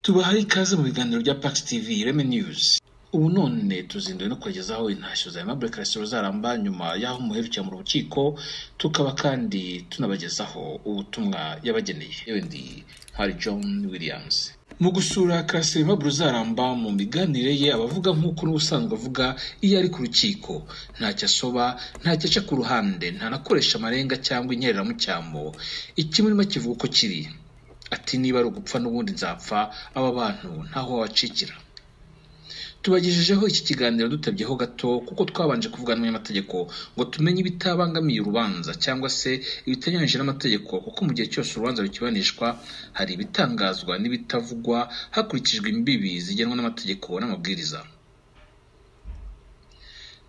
tubahaye ikaze mu biganiro bya Pax TV Ireme News ubu none tuzinduwe no kugezaho intashyo za Aimable Castro Zaramba nyuma y'aho umuherukira mu rukiko tukaba kandi tunabagezaho ubutumwa yabageneye yewe ndi Harry John Williams mu gusura Kasirima Bruzaramba mu miganire ye abavuga nk'uko n'ubusanzwe avuga iyo ari ku rukiko ntacyo asoba ntacyo aca ku ruhande ntanakoresha amarenga cyangwa inyereramucyamo ikimurimo kivuga uko kiri ati niba ari ugupfa n'ubundi nzapfa aba bantu ntaho wabacikira tubagejejeho iki kiganiro dutabyeho gato kuko twabanje kuvugana n'umunyamategeko ngo tumenye ibitabangamiye urubanza cyangwa se ibitanyuranyije n'amategeko kuko mu gihe cyose urubanza rukibanishwa hari ibitangazwa n'ibitavugwa hakurikijwe imbibi zigenwa n'amategeko n'amabwiriza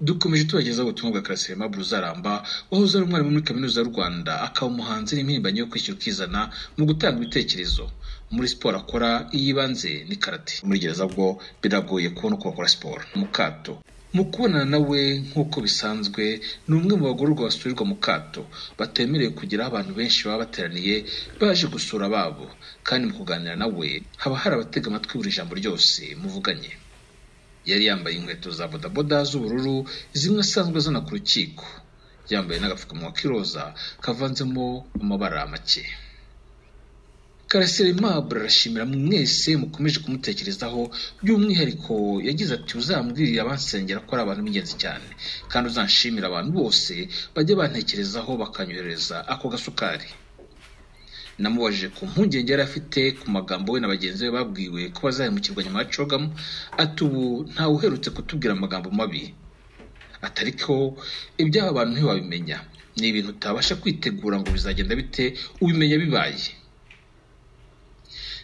dukomeje tubagezaho ubutumwa bwa karasire Aimable Uzaramba wahoze ari umwarimu muri kaminuza y'u Rwanda akaba umuhanzi n'impirimbanyi yo kwishyura ukizana mu gutanga ibitekerezo muri siporo akora iyibanze ni karate muri gereza bwo biragoye kubona uko bakora siporo mu kato mu kubonana nawe nk'uko bisanzwe ni umwe mu bagororwa basurirwa mu kato batemerewe kugera aho abantu benshi baba bateraniye baje gusura ababo kandi mu kuganira nawe haba hari abatega amatwi buri jambo ryose muvuganye yari yambaye inkweto za bodaboda z'ubururu zimwe asanzwe azana ku rukiko yambaye n'agapfukamunwa k'iroza kavanzemo amabara make karasire Aimable arashimira mwese mukomeje kumutekerezaho by'umwihariko yagize ati uzambwirire abansengera ko ari abantu b'ingenzi cyane kandi uzanshimira abantu bose bajya bantekerezaho bakanyohereza ako gasukari namubajije ku mpungenge yari afite ku magambo we na bagenzi be babwiwe ko bazahemukirwa nyuma ya cogamu ati ubu ntawe uherutse kutubwira amagambo mabi atari ko iby'aba bantu ntiwabimenya ni ibintu utabasha kwitegura ngo bizagenda bite ubimenya bibaye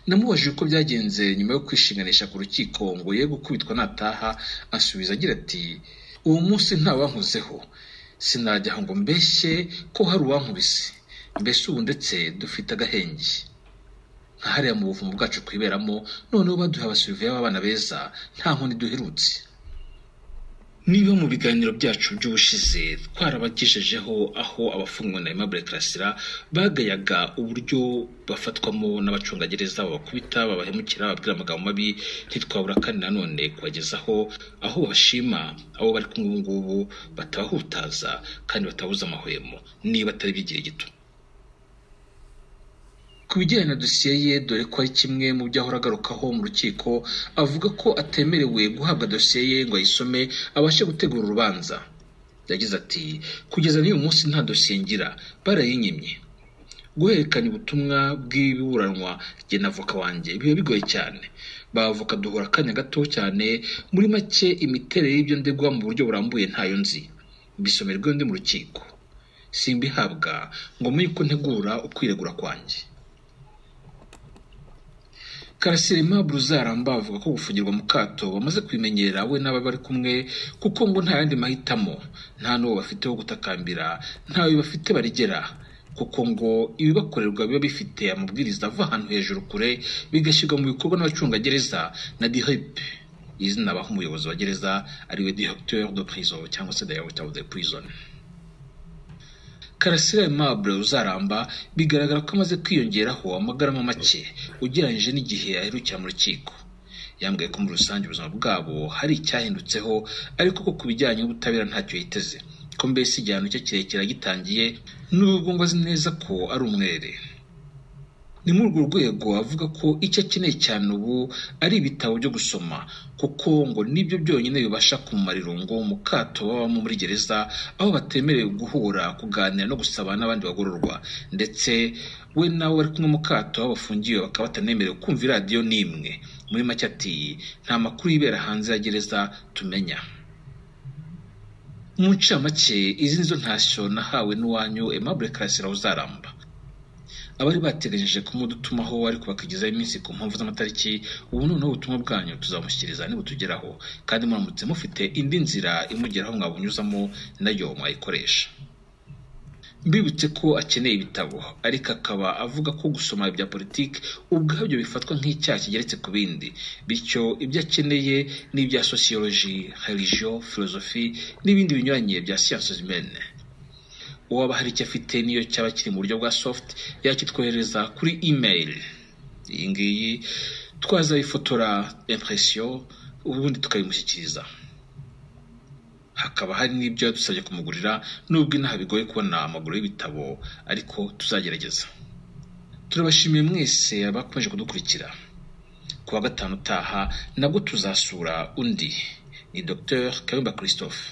namubajije uko byagenze nyuma yo kwishinganisha ku rukiko ngo ye gukubitwa nataha asubiza agira ati uwo munsi ntawankozeho sinajya ngo mbeshye ko hari uwankubise mbese ubu ndetse dufite agahenge nka hariya mu buvumo bwacu twiberamo noneho baduha abasiriviya b'abana beza nta nkoni duherutse niba mu biganiro byacu by'ubushize twarabagejejeho aho abafungwa na Aimable Karasira bagayaga uburyo bafatwamo n'abacungagereza babakubita babahemukira bababwira amagambo mabi ntitwabura kandi nanone kubagezaho aho bashima abo bari kumwe ubu ngubu batabahutaza kandi batabuza amahwemo niba atari iby'igihe gito ku bijyanye na dosiye ye dore ko ari kimwe mu byo ahora agarukaho mu rukiko avuga ko atemerewe guhabwa dosiye ye ngo ayisome abashe gutegura urubanza yagize ati kugeza n'uyu munsi nta dosiye ngira barayinyimye guhererekanya ubutumwa bw'iburanwa jye na avoka wanjye biba bigoye cyane bavoka duhura akanya gato cyane muri make imiterere y'ibyo ndegwa mu buryo burambuye ntayo nzi bisomerwe undi mu rukiko simbihabwa ngo muye uko ntegura ukwiregura kwanjye karasire Aimable Uzaramba avuga ko gufungirwa mu kato bamaze kubimenyera we n'aba bari kumwe kuko ngo nta yandi mahitamo nta n'uwo bafite wo gutakambira ntawe bafite barigera kuko ngo ibibakorerwa biba bifite amabwiriza ava ahantu hejuru kure bigashyirwa mu bikorwa n'abacungagereza na DHEP izina baha umuyobozi wa gereza ariwe Directeur de prison cyangwa se Directeur de prison karasira Aimable Uzaramba bigaragara ko amaze kwiyongeraho amagarama make ugereranyije n'igihe aherukira mu rukiko yambwiye ko muri rusange ubuzima bwabo hari icyahindutseho ariko ko ku bijyanye n'ubutabera ntacyo yiteze ko mbese igihano cye kirekire agitangiye n'ubwo ngo azi neza ko ari umwere ni muri urwo rwego avuga ko icyo akeneye cyane ubu ari ibitabo byo gusoma kuko ngo nibyo byonyine bibasha kumara irungo mu kato babamo muri gereza aho batemerewe guhura kuganira no gusaba n'abandi bagororwa ndetse we nawe bari kumwe mu kato aho bafungiwe bakaba batanemerewe kumva iradiyo n'imwe muri make ati nta makuru yibera hanze ya gereza tumenya mu ncamake izi nizo ntashyo nahawe n'uwanyu Aimable Karasira Uzaramba abari bategereje kumudutumaho ariko bakagezaho iminsi ku mpamvu z'amatariki ubu noneho ubutumwa bwanyu tuzamushyikiriza nibutugeraho kandi muramutse mufite indi nzira imugeraho mwabunyuzamo nayo mwayikoresha mbibutse ko akeneye ibitabo ariko akaba avuga ko gusoma ibya politiki ubwabyo bifatwa nk'icyaha kigeretse ku bindi bityo ibyo akeneye ni ibya sosiyoloji religiyo filozofi n'ibindi binyuranye bya siyansi zimene uwaba hari icyo afite niyo cyaba kiri mu buryo bwa soft yakitwohereza kuri email iyi ngiyi twaza ifotora impresiyo ubundi tukayimushyikiriza hakaba hari n'ibyo yadusabye kumugurira nubwo inaha bigoye kubona amaguru y'ibitabo ariko tuzagerageza turabashimiye mwese abakomeje kudukurikira ku wa gatanu utaha nabwo tuzasura undi ni dr kayumba christophe